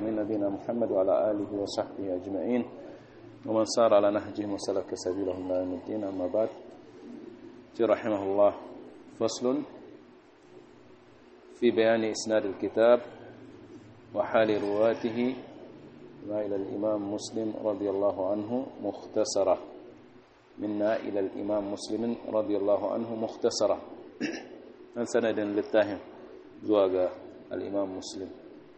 العالمين نبينا محمد وعلى آله وصحبه أجمعين ومن سار على نهجهم وسلك سبيلهم إلى يوم الدين أما بعد رحمه الله فصل في بيان إسناد الكتاب وحال رواته ما إلى الإمام مسلم رضي الله عنه مختصرة منا إلى الإمام مسلم رضي الله عنه مختصرة من سند للتاهم زواج الإمام مسلم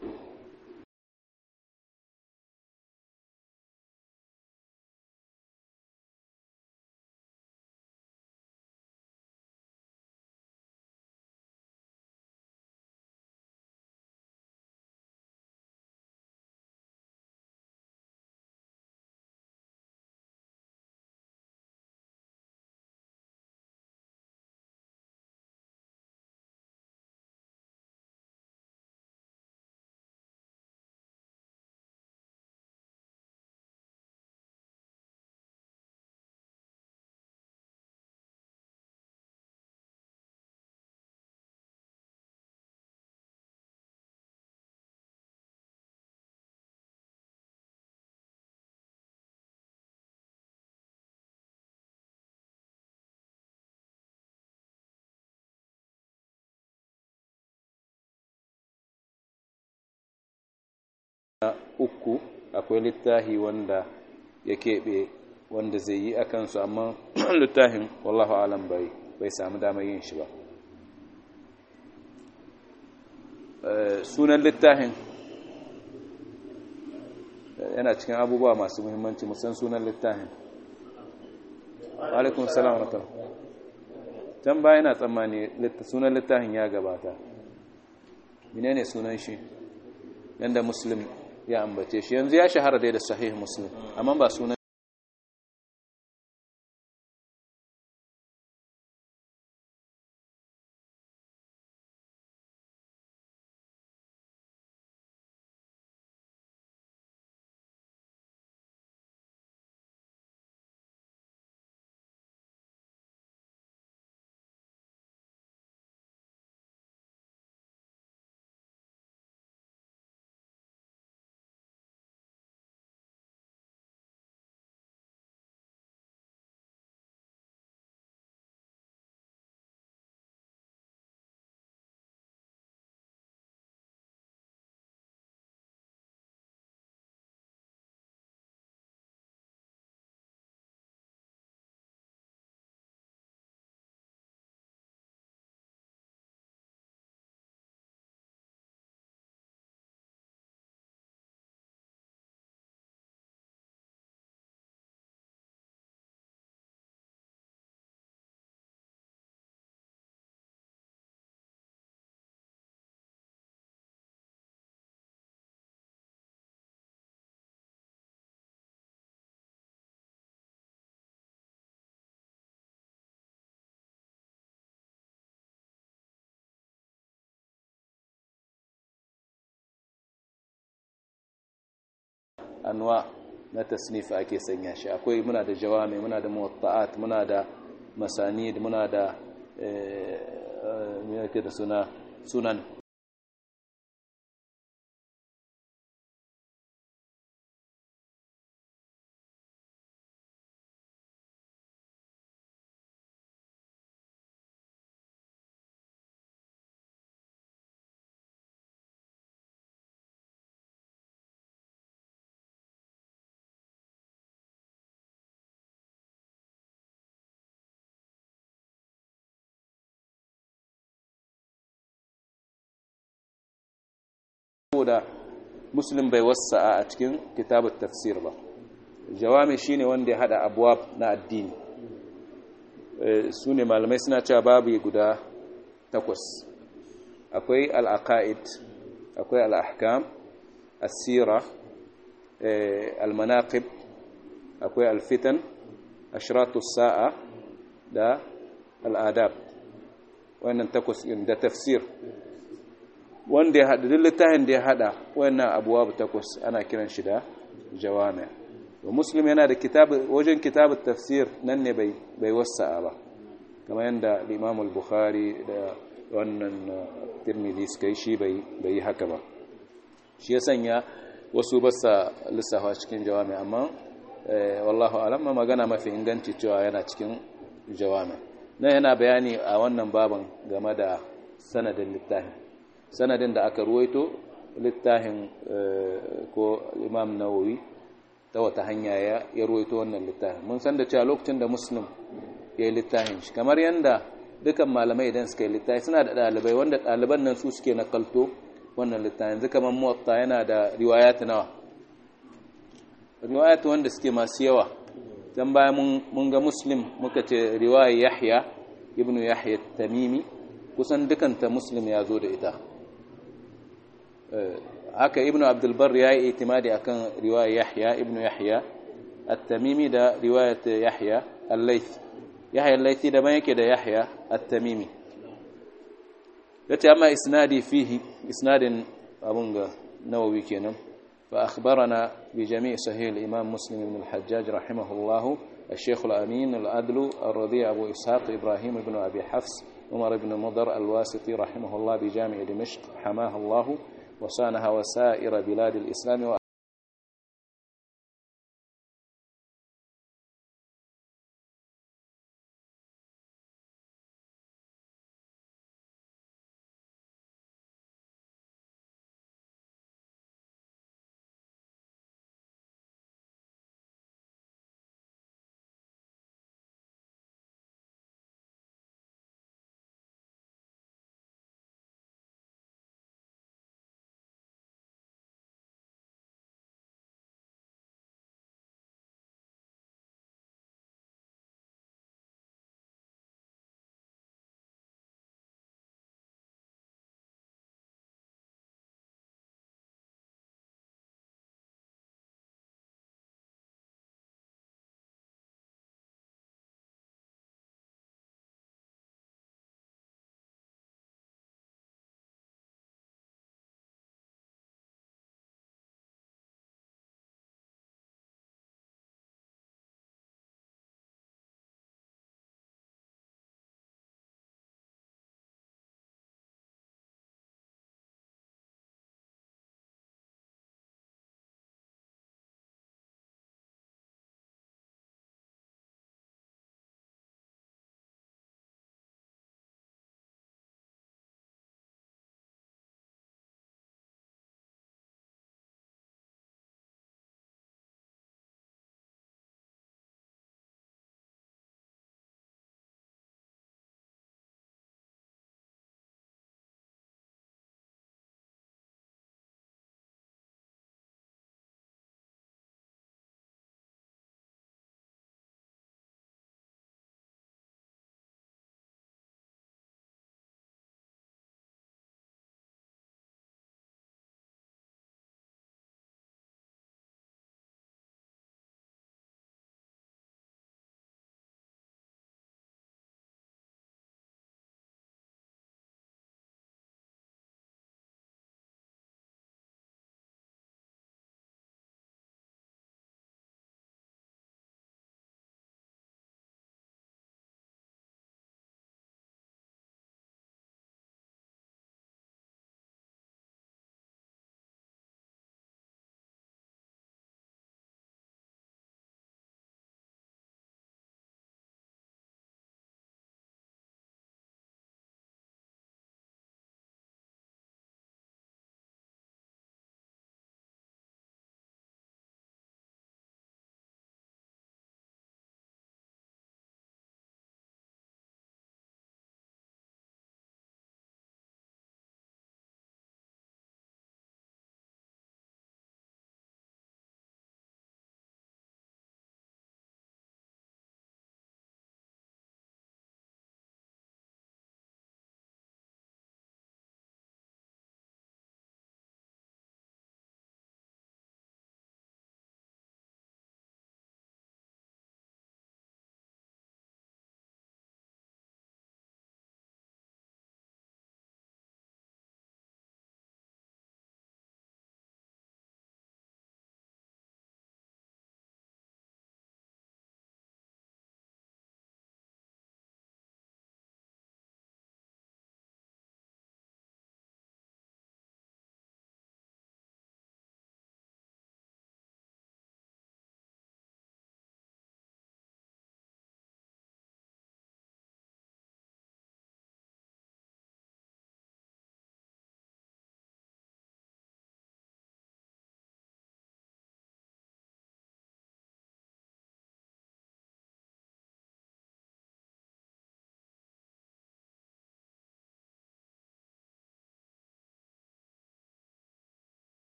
uku akwai littahi wanda ya keɓe wanda zai yi a kansu amma littafin wallahu alam bai bai samu damar yin shi ba sunan littafin yana cikin abubuwa masu muhimmanci musan sunan littafin alaikun salam wa can ba yana tsammani sunan littafin ya gabata menene sunan shi yanda muslim ya ambace shi yanzu ya shahara dai da sahih muslim amma ba sunan anwa na tasnif ake sanya shi akwai muna da jawami muna da muwatta'at muna da masanid muna da me yake da suna sunan saboda muslim bai wasa'a a cikin kitabut tafsir ba jawami shine wanda ya hada abwab na addini su ne malamai suna cewa babu guda takwas akwai al-aqaid akwai al-ahkam as-sira al-manaqib akwai al-fitan ashratu sa'a da al-adab wannan takwas da tafsir wanda ya haɗa duk littafin da ya haɗa wannan abuwa takwas ana kiran shi da jawami wa muslim yana da wajen kitabun tafsir nan ne bai wasa'a ba kamar yadda imam al-bukhari da wannan tirmidhi suka yi shi bai yi haka ba shi ya sanya wasu ba sa lissafa cikin jawami amma wallahu alam magana mafi inganci cewa yana cikin jawami na yana bayani a wannan baban game da sanadin littafin sanadin da aka ruwaito littafin ko imam nawawi ta wata hanya ya ruwaito wannan littafin mun san da cewa lokacin da muslim ya yi littafin shi kamar yadda dukan malamai idan suka yi littafi suna da ɗalibai wanda ɗaliban nan su suke nakalto wannan littafin yanzu kamar muwatta yana da riwayat nawa riwayat wanda suke masu yawa dan baya mun ga muslim muka ce riwaya yahya ibnu yahya tamimi kusan dukanta muslim ya zo da ita haka ibnu abdul bar ya yi itimadi akan riwaya yahya ibnu yahya at-tamimi da riwayat yahya al-layth yahya al-laythi da yake da yahya at-tamimi yace amma isnadi fihi isnadin abun ga nawawi kenan fa akhbarana bi jami' sahih al-imam muslim ibn al-hajjaj rahimahullah الشيخ الأمين الأدل الرضيع أبو إسحاق إبراهيم بن أبي حفص عمر بن مضر الواسطي رحمه الله بجامع دمشق حماه الله وصانها وسائر بلاد الإسلام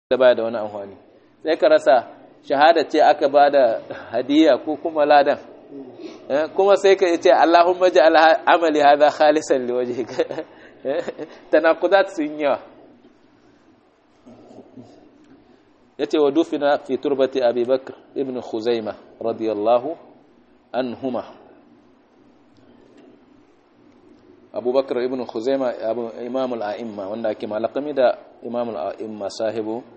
da baya da wani amfani sai ka rasa shahada ce aka ba da hadiya ko kuma ladan kuma sai ka ce Allahumma ja'al amali hadha khalisan liwajhika tanaqudat sun yawa yace wa dufina fi turbati Abi Bakr ibn Khuzaima radiyallahu anhuma Abu Bakr ibn Khuzaima imam al-a'imma wanda ake malakami da imam al-a'imma sahibu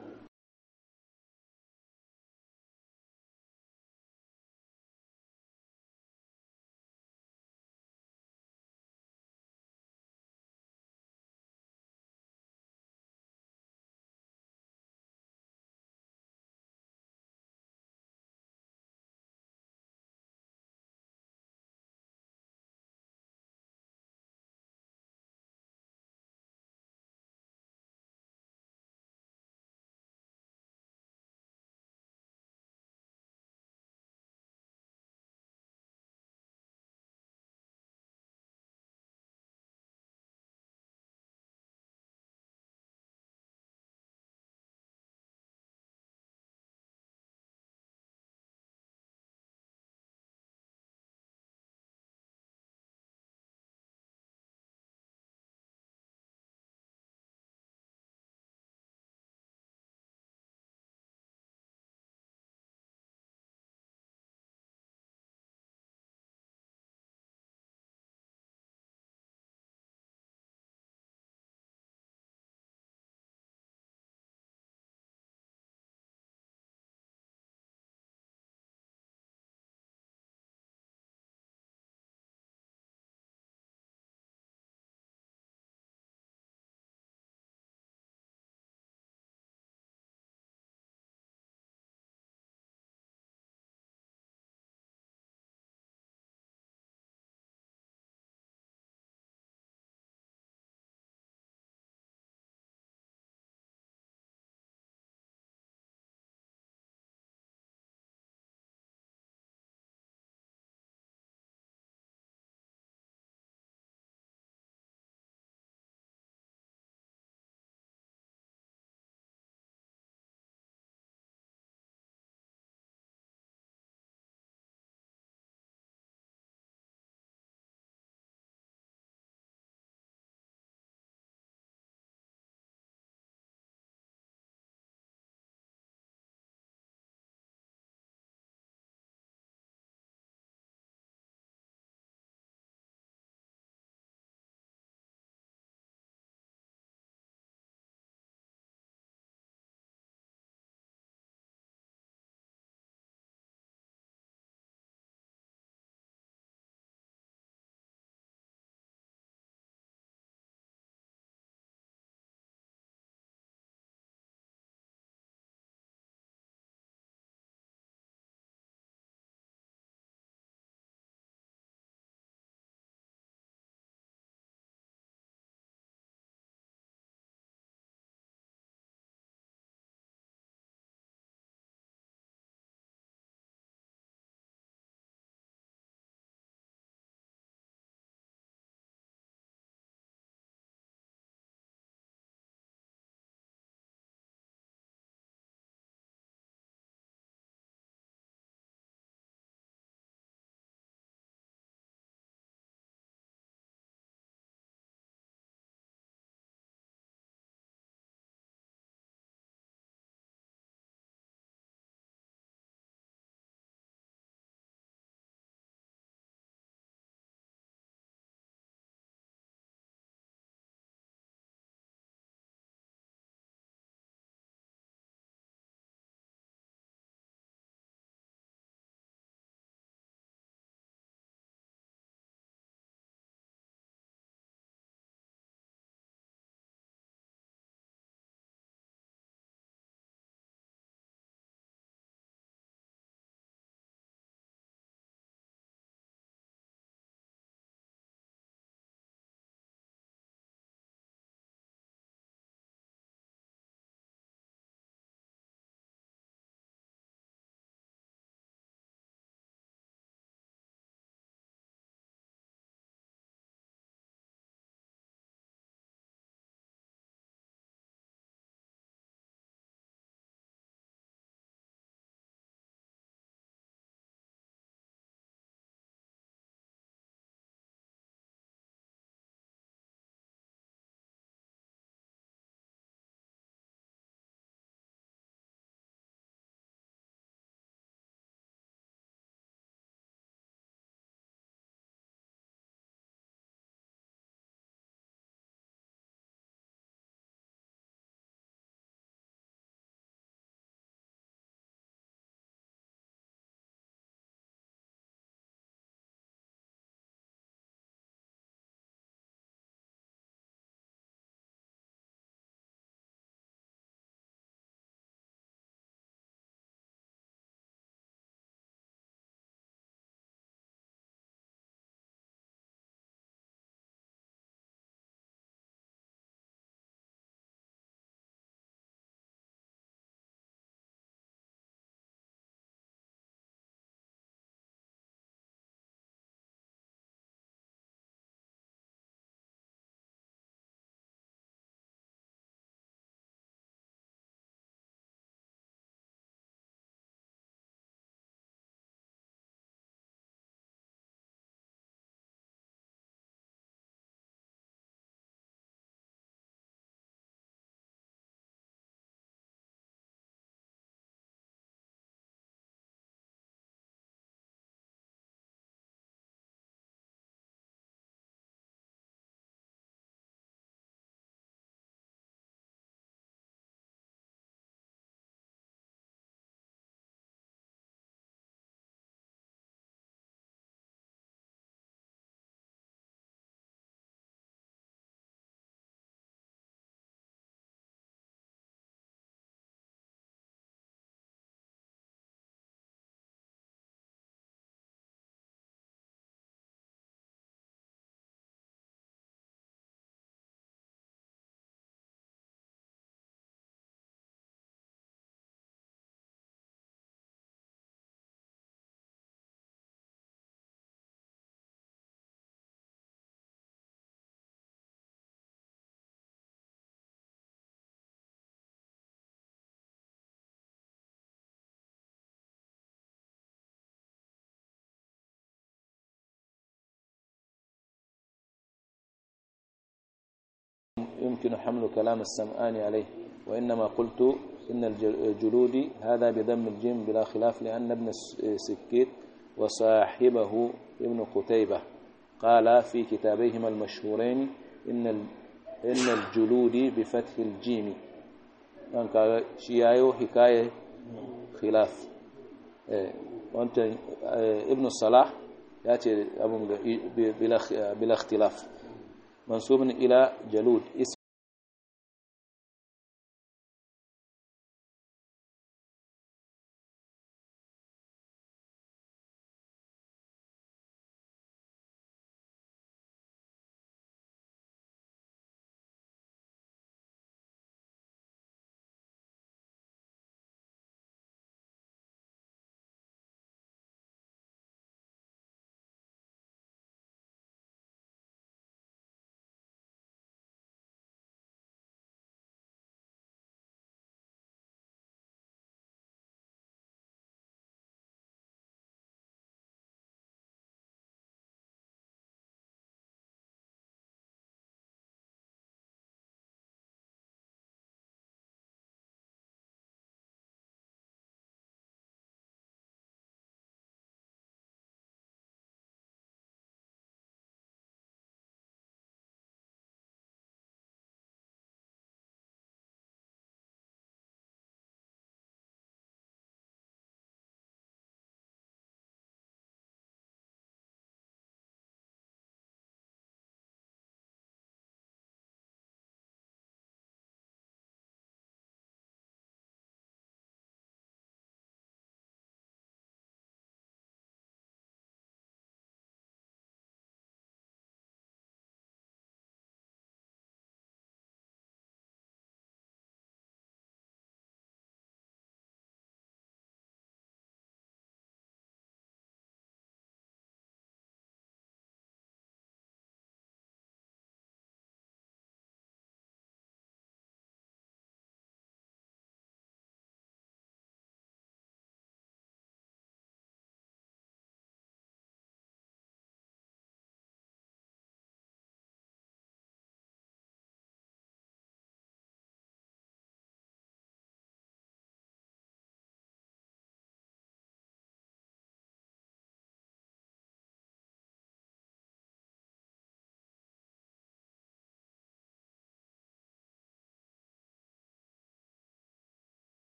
يمكن حمل كلام السمعان عليه وإنما قلت إن الجلود هذا بضم الجيم بلا خلاف لأن ابن سكيت وصاحبه ابن قتيبة قال في كتابيهما المشهورين إن إن الجلود بفتح الجيم يعني قال شيايو حكاية خلاف وأنت ابن الصلاح يأتي بلا اختلاف منسوب إلى جلود اسم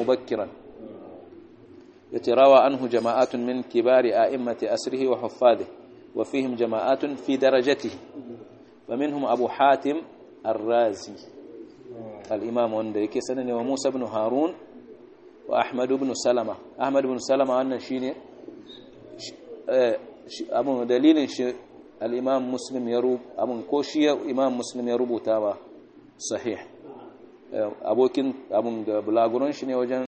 mubakkiran يتراوى عنه جماعات من كبار أئمة أسره وحفاظه وفيهم جماعات في درجته فمنهم أبو حاتم الرازي الإمام وندريك سنن وموسى بن هارون وأحمد بن سلمة أحمد بن سلمة أن شيني أبو دليل الإمام مسلم يروب أبو كوشي إمام مسلم يروب تابا صحيح abokin abun da bulaguron shi ne wajen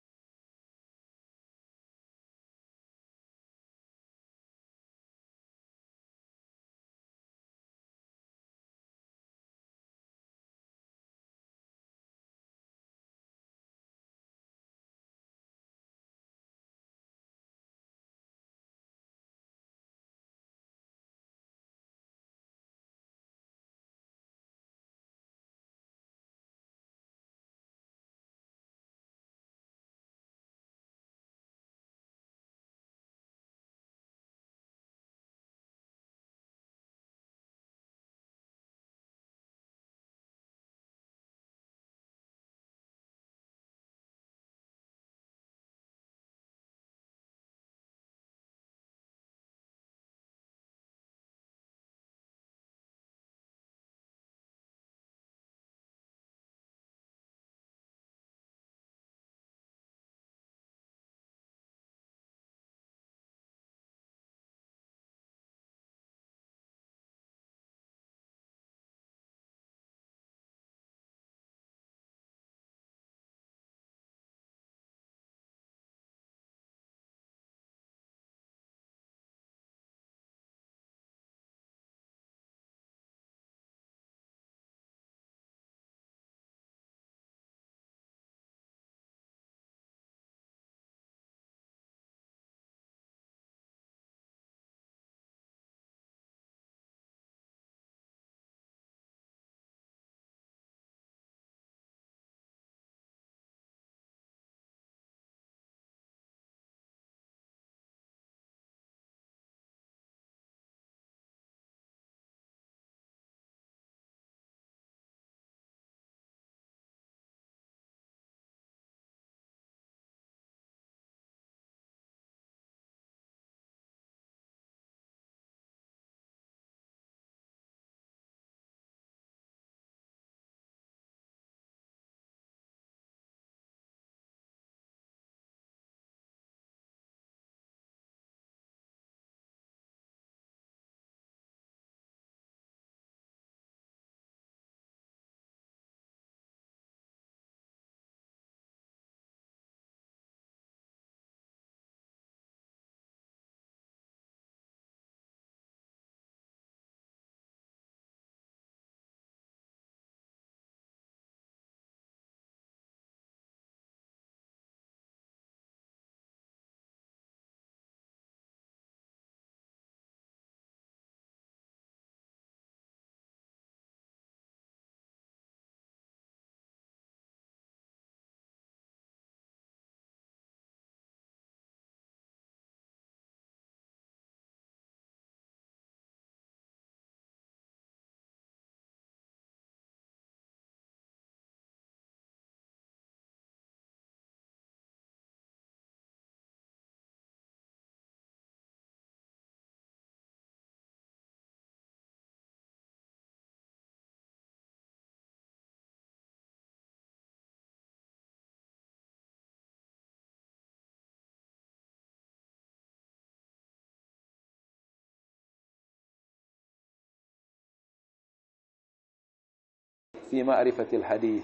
في معرفة الحديث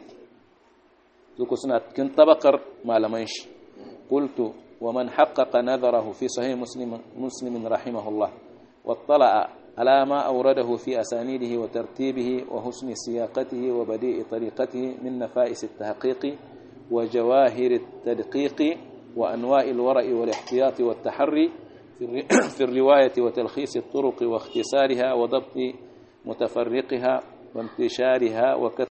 ذوك سنة كنت بقر ما لمنش قلت ومن حقق نظره في صحيح مسلم, مسلم رحمه الله واطلع على ما أورده في أسانيده وترتيبه وحسن سياقته وبديء طريقته من نفائس التحقيق وجواهر التدقيق وأنواع الورع والاحتياط والتحري في الرواية وتلخيص الطرق واختصارها وضبط متفرقها وانتشارها وكثرة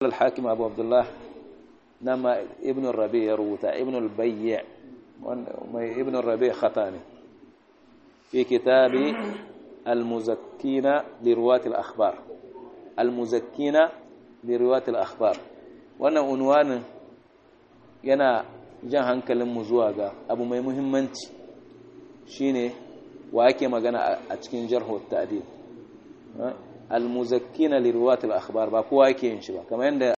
الحاكم أبو عبد الله نما ابن الربيع يروتا ابن البيع ابن الربيع خطاني في كتاب المزكين لرواة الأخبار المزكين لرواة الأخبار وانا عنوان yana jan hankalinmu zuwa ga abu mai muhimmanci shine wa ake magana a cikin jarhu ta'dil al-muzakkina li riwayat al-akhbar ba kowa yake yin shi ba kamar yanda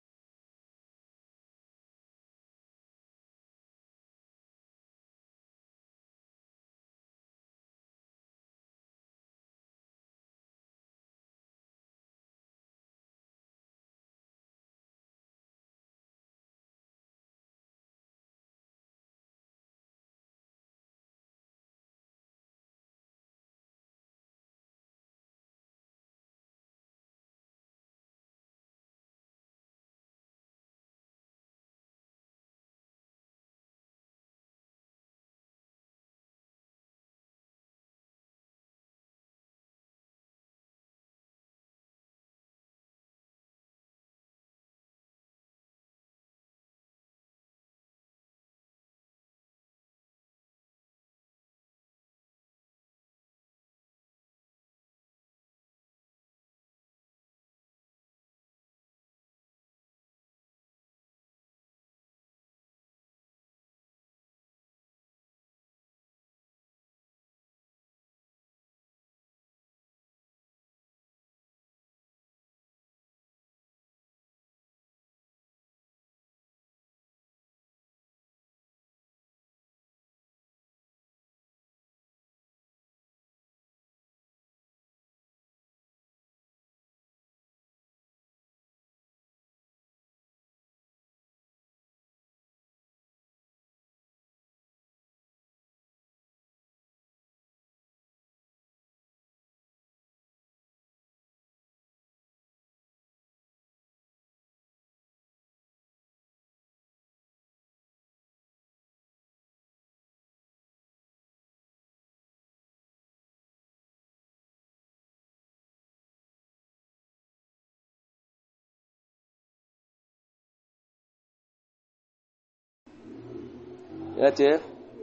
يأتي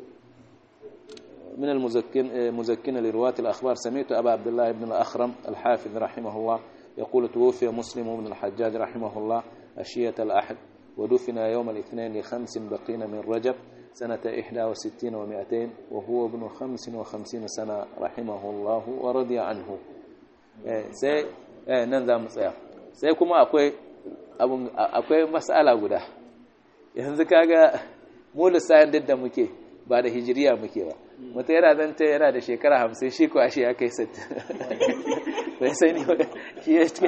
من المزكين مزكين لرواة الأخبار سمعت أبا عبد الله بن الأخرم الحافظ رحمه الله يقول توفي مسلم بن الحجاج رحمه الله أشية الأحد ودفن يوم الاثنين لخمس بقين من رجب سنة إحدى وستين ومائتين وهو ابن خمس وخمسين سنة رحمه الله ورضي عنه sai nan za mu tsaya sai kuma akwai akwai mas'ala guda yanzu kaga mu lissafin duk da muke ba da hijiriya muke ba mutu yana zanta yana da shekara hamsin shi ko ashe ya kai sittin bai sani shi ya cikin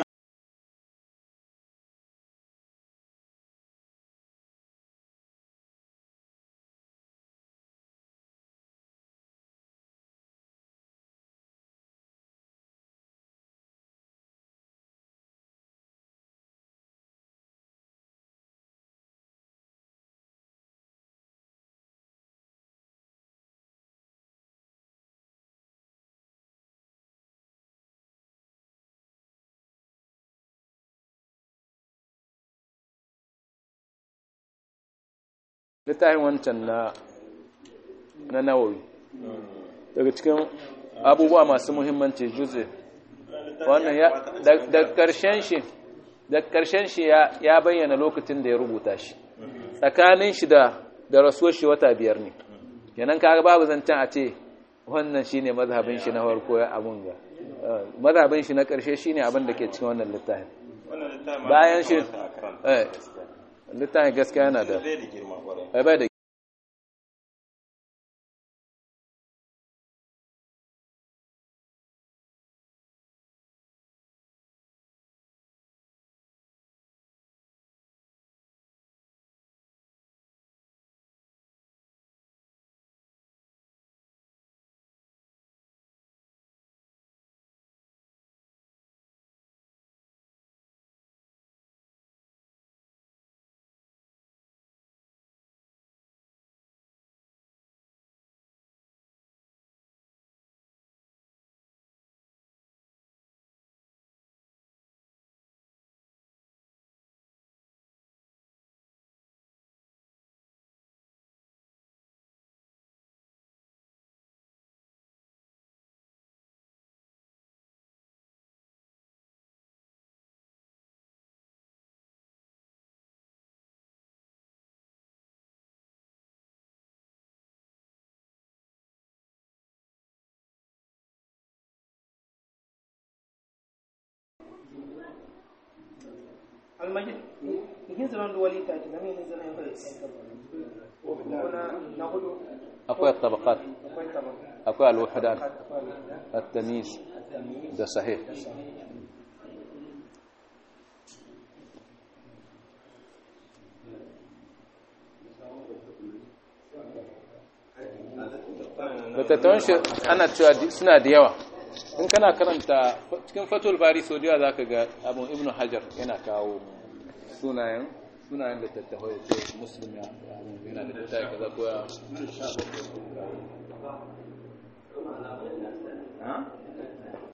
littafin wancan na na nawawi daga cikin abubuwa masu muhimmanci juze wannan ya da karshen shi da karshen shi ya bayyana lokacin da ya rubuta shi tsakanin shi da da rasuwar shi wata biyar ne kenan kaga babu zancen a ce wannan shine mazhabin shi na farko ya abun ga mazhabin shi na karshe shine abin da ke cikin wannan littafin bayan shi eh littafin gaskiya yana da bai da almajid igin zaman da wali taki da min zaman bai na na hudu akwai tabaqat akwai tabak akwai al-wahdan at-tamyiz da sahih littattafan shi ana cewa suna da yawa in kana karanta cikin fatul bari sau da yawa za ka ga abin ibn hajar yana kawo sunayen sunayen littattafai ko muslim ya yana da littattafai kaza ko ya